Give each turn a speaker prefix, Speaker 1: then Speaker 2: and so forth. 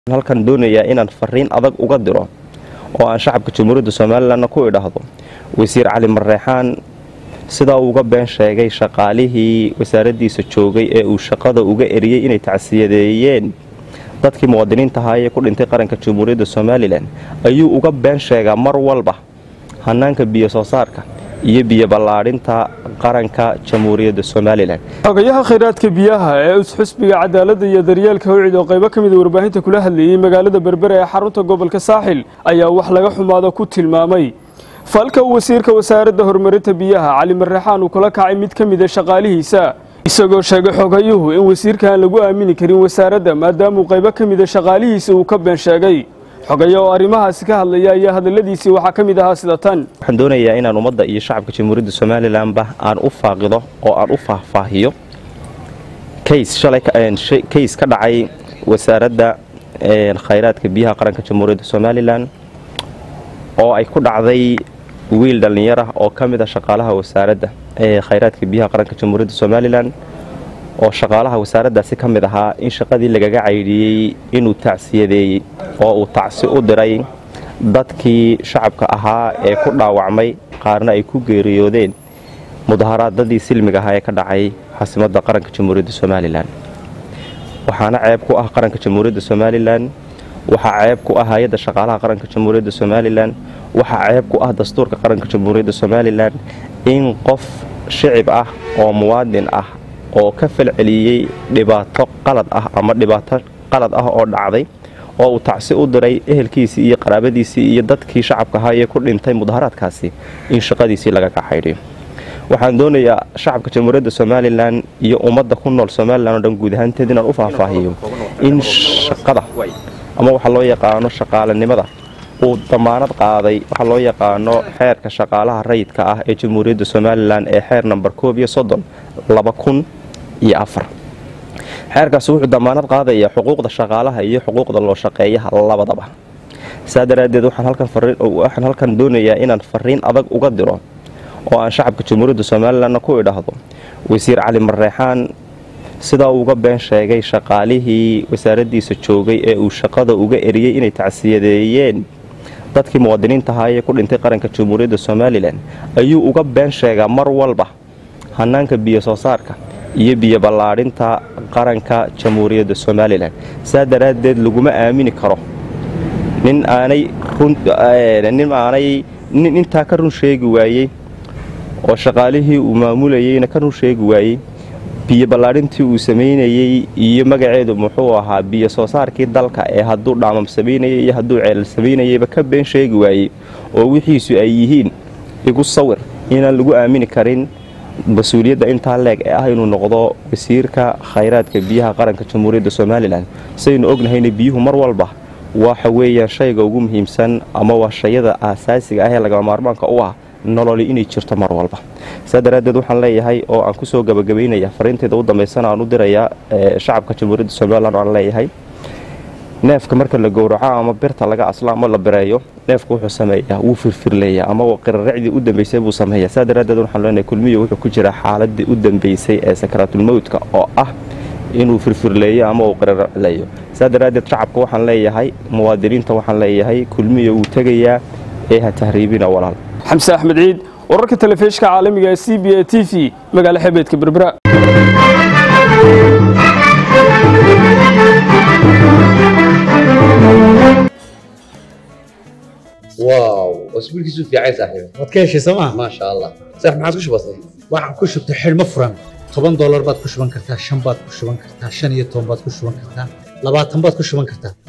Speaker 1: halkan doonayaa inaan fariin adag uga diro oo aan shacabka jamhuuriyadda somalilanna ku idhaahdo wasiir cali mareexaan sidaa uga been sheegay shaqaalihii wasaaraddiisa joogay ee uu shaqada uga eriyey inay tacsiyadeeyeen dadkii muwaadiniinta ahaa ee ku dhintay qaranka jamhuuriyadda somalilan ayuu uga been sheegaa mar walba hanaanka biyo soo saarka iyo biyo ballaadhinta qaranka jamhuuriyadda somalilan
Speaker 2: xogayaha khayraadka biyaha ee usxusbiga cadaaladda iyo daryeelka hawcid oo qaybo ka mida warbaahinta kula hadlayey magaalada berbere ee xarunta gobolka saaxil ayaa wax laga xumaado ku tilmaamay falka uu wasiirka wasaaradda horumarinta biyaha cali mareexaan uu kula kacay mid ka mida shaqaalihiisa isagoo sheegay xogayuhu in wasiirka aan lagu aamini karin wasaaradda maadaamuu qaybo ka mida shaqaalihiisa uu ka been sheegay xogaya oo arrimahaasi ka hadlaya ayaa hadalladiisii waxaa ka mid ahaa sida tan
Speaker 1: waxaan doonayaa inaan ummadda iyo shacabka jamhuuriyadda somalilanba aan u faaqido oo aan u faahfaahiyo kays ka dhacay wasaaradda khayraadka biyaha qaranka jamhuuriyadda somalilan oo ay ku dhacday wiil dhallinyar ah oo ka mid a shaqaalaha wasaaradda ee khayraadka biyaha qaranka jamhuuriyadda somalilan oo shaqaalaha wasaaraddaasi ka mid ahaa in shaqadii lagaga caydhiyey inuu tacsiyadeeyey oo uu tacsi u diray dadkii shacabka ahaa ee ku dhaawacmay qaarna ay ku geeriyoodeen mudaharaadadii silmiga ahaa ee ka dhacay caasimadda qaranka jamhuuriyadda somalilan waxaana ceeb ku ah qaranka jamhuuriyadda somalilan waxaa ceeb ku ah hay-adda shaqaalaha qaranka jamhuuriyadda somalilan waxaa ceeb ku ah dastuurka qaranka jamhuuriyadda somalilan in qof shicib ah oo muwaadin ah oo ka falceliyey dhibaato qalad ah ama dhibaato qalad ah oo dhacday oo uu tacsi u diray ehelkiisii iyo qaraabadiisii iyo dadkii shacabka ahaa ee ku dhintay mudaharaadkaasi in shaqadiisii laga kaxaydhiyo waxaan doonayaa shacabka jamhuuriyadda somalilan iyo ummadda ku nool somalilan oo dhan guud ahaanteed inaan u faahfaahiyo in shaqada ama waxaa loo yaqaano shaqaalanimada uu damaanad qaaday waxaa loo yaqaano xeerka shaqaalaha rayidka ah ee jamhuuriyadda somalilan ee xeer namber koob iyo soddon laba kun iyo afar xeerkaasi wuxuu damaanad qaadayaa xuquuqda shaqaalaha iyo xuquuqda loo shaqeeyaha labadaba saa daraaddeed waxaan halkan doonayaa inaan fariin adag uga diro oo aan shacabka jamhuuriyadda somalilanna ku idhaahdo wasiir cali mareexaan sidaa uga been sheegay shaqaalihii wasaaraddiisa joogay ee uu shaqada uga eriyey inay tacsiyadeeyeen dadkii muwaadiniinta ahaa ee ku dhintay qaranka jamhuuriyadda somalilan ayuu uga been sheegaa mar walba hanaanka biyo soo saarka iyo biyo ballaadhinta qaranka jamhuuriyadda somalilan saa daraaddeed laguma aamini karo nin aanay nin aanay nin intaa ka run sheegi waayey oo shaqaalihii uu maamulayeyna ka run sheegi waayey biyo ballaadhintii uu samaynayey iyo magaceedu muxuu ahaa biyo soo saarkii dalka ee hadduu dhaamam samaynayay iyo hadduu ceelal samaynayeyba ka been sheegi waayey oo wixiisu ay yihiin igu sawir inaan lagu aamini karin mas-uuliyadda intaa leeg ee ah inuu noqdo wasiirka khayraadka biyaha qaranka jamhuuriyadda somalilan saynu ognahayna biyuhu mar walba waxa weeyaan shayga ugu muhiimsan ama waa shayada aasaasiga ah ee lagama maarmaanka u ah nololi inay jirto mar walba saa daraaddeed waxaan leeyahay oo aan kusoo gabagabaynaya fariinteeda u dambaysana aan u dirayaa shacabka jamhuuriyadda somalilan oo aan leeyahay neefka marka la gowraco ama birta laga aslo ama la bireeyo neefka wuxuu sameeyaa wuu firfirleeyaa ama qiraracdii u dambaysay buu sameeyaa saa daraaddeed waxaan leenahay kulmiyo wuxuu ku jiraa xaaladii u dambaysay ee sakaraatulmowdka oo ah inuu firfirleeyo ama uu qiraracleeyo saa daraaddeed shacabka waxaan leeyahay muwaadiniinta waxaan leeyahay kulmiyo wuu tegayaa ee ha tahriibina walaal
Speaker 2: xamse axmed ciid wararka telefishka caalamiga ee c b a t v magaalo xebeedka berbera
Speaker 3: واو اسبوع كيسو في عايز صاحبي
Speaker 4: waad ka heshay sooma
Speaker 3: ما شاء الله صح ما عادش بسيط
Speaker 4: waxaan ku shubtay xidhmo furan toban doolar baad ku shuban kartaa shan baad ku shuban kartaa shan iyo toban baad ku shuban kartaa labaatan baad ku shuban kartaa